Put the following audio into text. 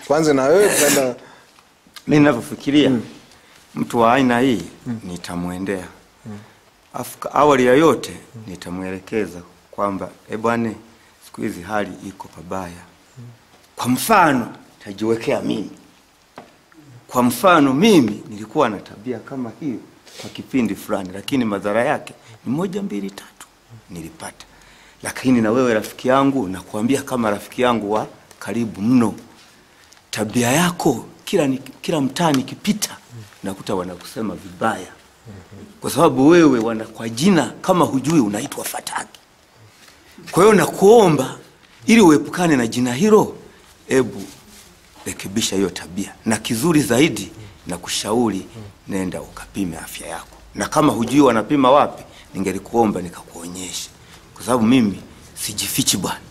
tuanze na wewe tutaenda mi ninavyofikiria mtu wa aina hii nitamwendea afu ka- awali ya yote nitamwelekeza kwamba e bwana siku hizi hali iko pabaya kwa mfano tajiwekea mimi kwa mfano mimi nilikuwa na tabia kama hiyo kwa kipindi fulani lakini madhara yake ni moja mbili tatu nilipata lakini na wewe rafiki yangu nakuambia kama rafiki yangu wa karibu mno tabia yako kila, ni, kila mtaa nikipita nakuta wanakusema vibaya kwa sababu wewe wana kwa jina kama hujui unaitwa fataki kwa hiyo nakuomba ili uepukane na jina hilo ebu rekebisha hiyo tabia na kizuri zaidi na kushauri nenda ukapime afya yako na kama hujui wanapima wapi ningelikuomba nikakuonyesha kwa sababu mimi sijifichi bwana